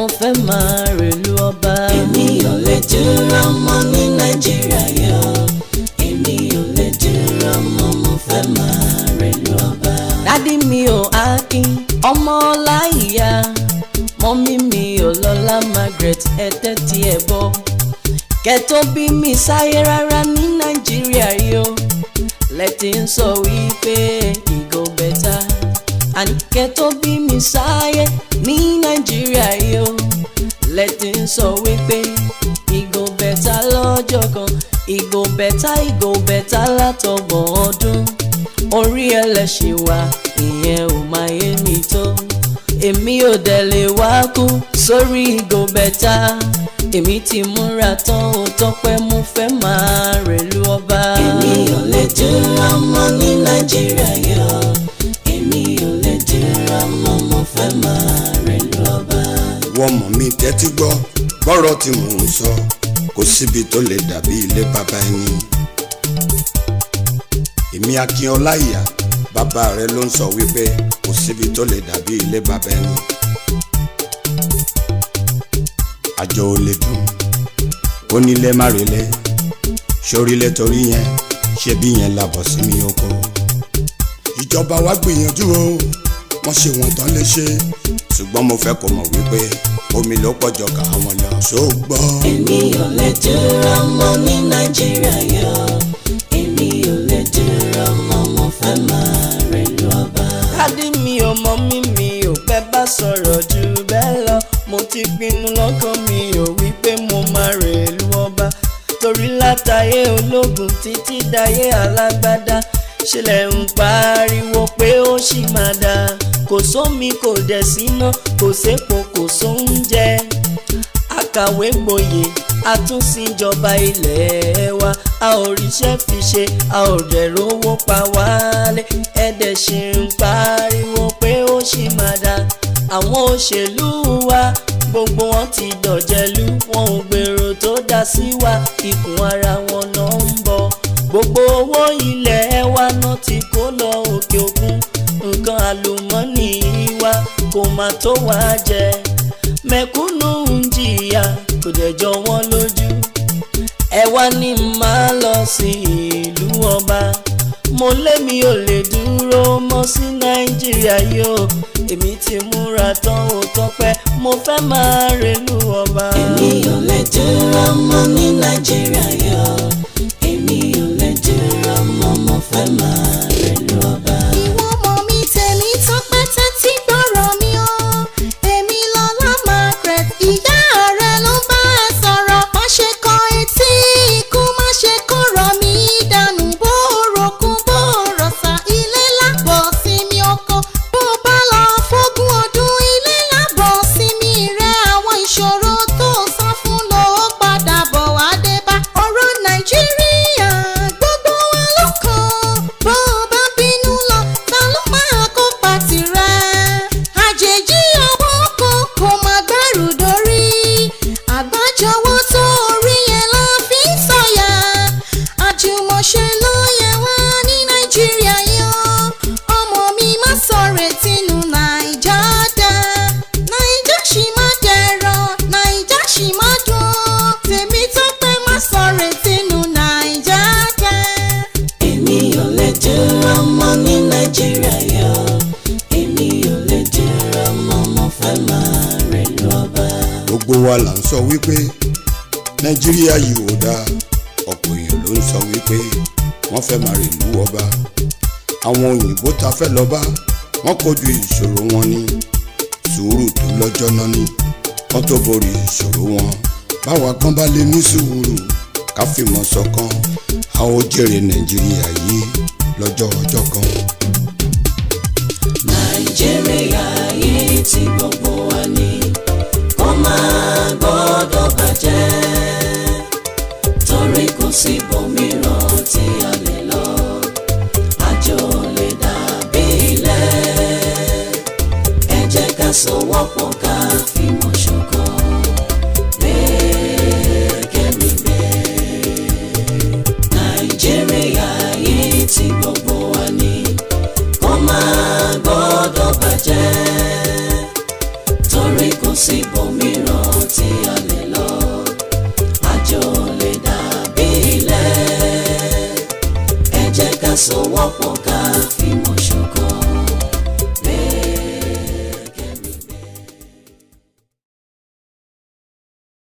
mo fẹ́ máa rèlú ọba. èmi ò lè dúró mọ́ ní nàìjíríà yọ èmi ò lè dúró mọ́ mo fẹ́ máa rèlú ọba. dádì mi ò akin ọmọ ọláìyá mọ́mí mi ò lọ́lá margaret ẹ̀tẹ́ tí ẹ̀ bọ́ kẹ́tọ́ bí mi sáyé rárá ní nàìjíríà yó lẹ́tí ń sọ wípé ìgò bẹ́tà àní kẹ́tọ́ bí mi sáyé ní nàìjíríà yó lẹ́tí ń sọ wípé ìgò bẹ́tà lọ́jọ́ kan ìgò bẹ́tà ìgò bẹ́tà látọgbọ̀n ọdún orí ẹlẹ́ṣin wa ìyẹn ò máa yé mi tó èmi ò dẹ̀ lè wá kú sórí ìgò bẹ́tà èmi ti múra tán ó tọ́pẹ́ mo fẹ́ máa rèlú ọba. èmi ò lè dúró mọ́ ní nàìjíríà yọ èmi ò lè dúró mọ́ mo fẹ́ máa rèlú ọba. wọ́n mọ̀ mí tẹ́tí gbọ́ bọ́rọ̀ tí mò ń sọ kò síbi tó lè dàbí ilé bàbá ẹni. èmi akin ọláìyá bàbá rẹ ló ń sọ wípé kò síbi tó lè dàbí ilé bàbá ẹni. àjọ ò lè dùn onílé má relé sórílẹ̀ torí yẹn ṣé bí yẹn labọ̀ sí mi oko. ìjọba wa gbìyànjú o wọ́n ṣe wọ́n tán lè ṣe ṣùgbọ́n mo fẹ́ kó mọ̀ wípé omi ló pọ̀jọ ká àwọn lọ ṣógbọ́. èmi ò lè dúró mọ́ ní nàìjíríà yọ èmi ò lè dúró mọ́ mo fẹ́ máa rèlú ọba. dádì mi ò mọ mí mi ò fẹ́ bá sọ̀rọ̀ jù bẹ́ẹ̀ lọ mo ti pinnu lọ́kàn mi ò wí pé mo máa rèlú ọba torí látàyé ológun títí dayé alágbádá ṣẹlẹ̀ ń pariwo pé ó ṣì máa dá kò sómi kò dẹ̀ síná kò sépo kò sóúnjẹ akàwé gboyè àtúnṣìjọba ilé wa a ò ríṣẹ́ fi ṣe a ò dẹ̀ rówó pa wálé ẹ̀dẹ̀ ṣì ń pariwo pé ó ṣì máa dá àwọn òṣèlú wa gbogbo wọn ti dọ̀jẹ̀lú wọn ò gbèrò tó dá sí wa ikùn ara wọn náà ń bọ̀ gbogbo owó ilẹ̀ wa náà ti kó lọ òkè òkun nǹkan àlùmọ́nì wa kò má tó wá jẹ mẹ̀kúnnù ń jìyà kò dẹ̀ jọ wọ́n lójú ẹ wá ní máa lọ sí ìlú ọba mo lémi ò lè dúró mọ́ sí nàìjíríà yóò èmi ti múra tán ó tọ́pẹ́ mo fẹ́ máa rèlú ọba. èmi ò lè dúró mọ́ ní nàìjíríà yọ èmi ò lè dúró mọ́ mo fẹ́ máa rèlú ọba. ìwọ mọ̀ mi tèmi tó pẹ́ tẹ́tí gbọ́rọ̀ mi o èmi lọ́lá margaret ìyá rẹ ló bá ẹ sọ̀rọ̀ má ṣe kọ etí ikú má ṣe kọ̀rọ̀ mi dànù bó rokun bó rọ̀ṣà ilé lábọ̀ sinmi oko bó bá lọ fógún ọdún ilé lábọ̀ sinmi rẹ àwọn ìṣòro tó sá fún ló padà bọ̀ wá dé bá ọ̀rọ̀ nàìjíríà gbogbo wa ló kàn bó bá bínú lọ ta ló máa kópa tirẹ̀ àjèjì ọwọ́ kan kò má gbẹ́rù dórí àgbájọwọ́ tó rí yẹn la fi ń sọ̀yà àjùmọ̀ṣe ló yẹ wá ní nàìjíríà yan ọmọ mi má sọ̀rọ̀ tìǹù nàìjà dá nàìjà ṣì má dẹ̀rọ̀ nàìjà ṣì má dùn tèmi tó pẹ́ má sọ̀rọ̀ tìǹù nàìjà dá. èmi ò lè dúró mọ́ ní nàìjíríà yọ èmi ò lè dúró mọ́ mo fẹ́ máa rèlú ọba. gbogbo wa là ń sọ wípé nàìjíríà yìí ò dáa ọ̀pọ̀ èèyàn ló ń sọ wípé wọ́n fẹ́ máa rèlú ọba àwọn òyìnbó ta fẹ́ lọ bá wọ́n kojú ìṣòro wọn ní sùúrù tó lọ́jọ́ náà ní wọ́n tó borí ìṣòro wọn báwa kan bá lè ní sùúrù ká fìmọ̀ ṣọ̀kan a ó jèrè nàìjíríà yìí lọ́jọ́ ọjọ́ kan. nàìjíríà yìí tí gbogbo wa ní kó máa gbọ́dọ̀ bàjẹ́ torí kò sí ibòmíràn tí a lè lọ àjò lè dàbí ilẹ̀ ẹ jẹ́ ká sowọ́pọ̀ ká fìmọ̀ ṣọ̀kan gbẹ́kẹ̀mí gbé nàìjíríà yìí tí gbogbo wa ní kó máa gbọ́dọ̀ bàjẹ́ sowọ́pọ̀ ká fìmọ̀